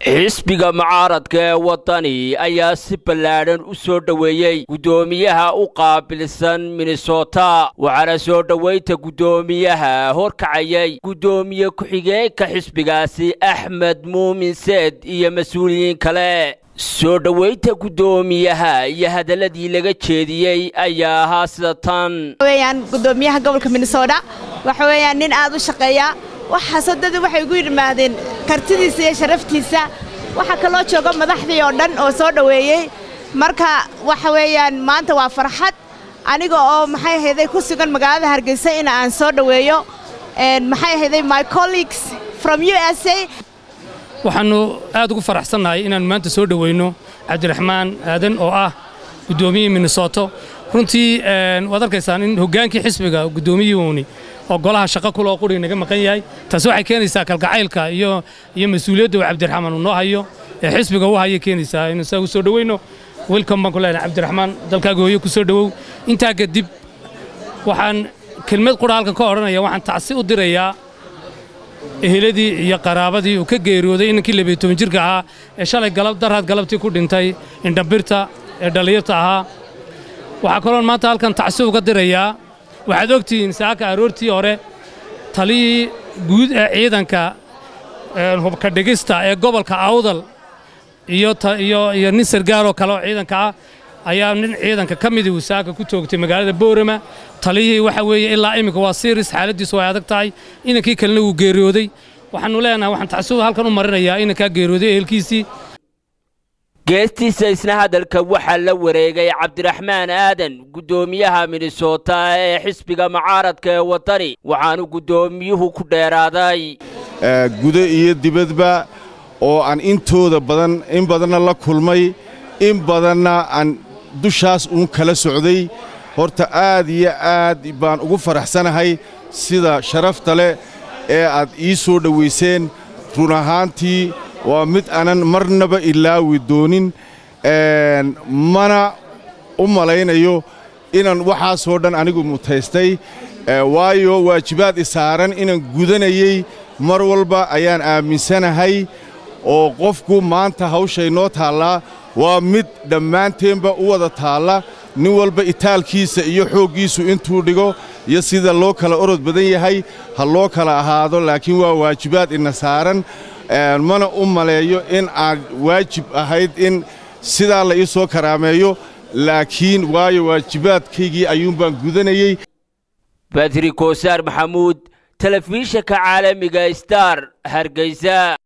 xisbiga mucaaradka ee waddani ayaa si ballaadhan u soo dhoweeyey guddoomiyaha u qaabilsan minnesota waxaana soo dhowaynta guddoomiyaha horkacayay guddoomiye ku-xigeenka xisbigaasi axmed muumin seed iyo mas-uuliyiin kale soo dhowaynta guddoomiyaha iyo hadalladii laga jeediyey ayaa ahaa sida tan weyaan guddoomiyaha gobolka minnesota waxa weeyaan nin aad u shaqeeya waxaasoo dadu waxay ugu yidhaahdeen kartidiisa iyo sharaftiisa waxaa kaloo jooga madaxdii oo dhan oo soo dhoweeyey marka waxa weeyaan maanta waa farxad aniga oo maxay ahayday ku sugan magaalada hargeysa in aan soo dhoweeyo maxay ahayday my colleagues from u s a waxaannu aad ugu faraxsannahay inaannu maanta soo dhoweyno cabdiraxmaan aadan oo ah guddoomiyihii minnesoto runtii waad arkaysaan in hoggaankii xisbiga guddoomiyuuni oo golaha shaqo kuloo quriga naga maqan yahay taasi waxay keenaysaa kalgacaylka iyo iyo mas-uuliyadda uu cabdiraxmaan uu noo hayo ee xisbiga u haya keenaysaa in isaga soo dhoweyno welcome baan ku leenahay cabdiraxmaan dalkaaga hooyo ku soo dhowow intaa kadib waxaan kelmad qura halkan ka odhanaya waxaan tacsi u dirayaa eheladii iyo qaraabadii uu ka geeriyooday inankii labiyo toban jirka ahaa ee shalay galab daraad galabtii ku dhintay indhambirta ee dhallinyarta ahaa waxaa kaloon maanta halkan tacsi uga dirayaa waxaad ogtihiin saaka aroortii hore taliyii guud ee ciidanka hubka dhigista ee gobolka awdal iyo nin sargaaroo kale oo ciidanka ah ayaa nin ciidanka ka midii uu saaka ku toogtay magaalada boorama taliyihii waxa weeye ilaa iminka waa siiris xaaladdiisu way adag tahay inankii kalena wuu geeriyooday waxaannu leenahay waxaan tacsiu halkan u marinayaa inankaa geeriyooday ehelkiisii geestiisa isna hadalka waxaa la wareegay cabdiraxmaan aadan guddoomiyaha minnesota ee xisbiga mucaaradka ee waddani waxaanu guddoomiyuhu ku dheeraaday gudo iyo dibadba oo aan intooda badan in badanna la kulmay in badanna aan dushaas uun kala socday horta aad iyo aad baan ugu faraxsanahay sida sharafta leh ee aad ii soo dhowayseen run ahaantii waa mid aanan marnaba ilaawi doonin mana u malaynayo inaan waxaasoo dhan anigu mutaystay waayo waajibaad isaaran inaan gudanayey mar walba ayaan aaminsanahay oo qofku maanta hawshay noo taallaa waa mid dhammaanteenba u wada taalla nin walba itaalkiisa iyo xooggiisu intuu dhigo iyo sida loo kala orod badan yahay ha loo kala ahaado laakiin waa waajibaad ina saaran mana u maleeyo in aad waajib ahayd in sidaa la ii soo karaameeyo laakiin waayo waajibaadkaygii ayuunbaan gudanayey badri koosaar maxamuud telefishinka caalamiga star hargeysa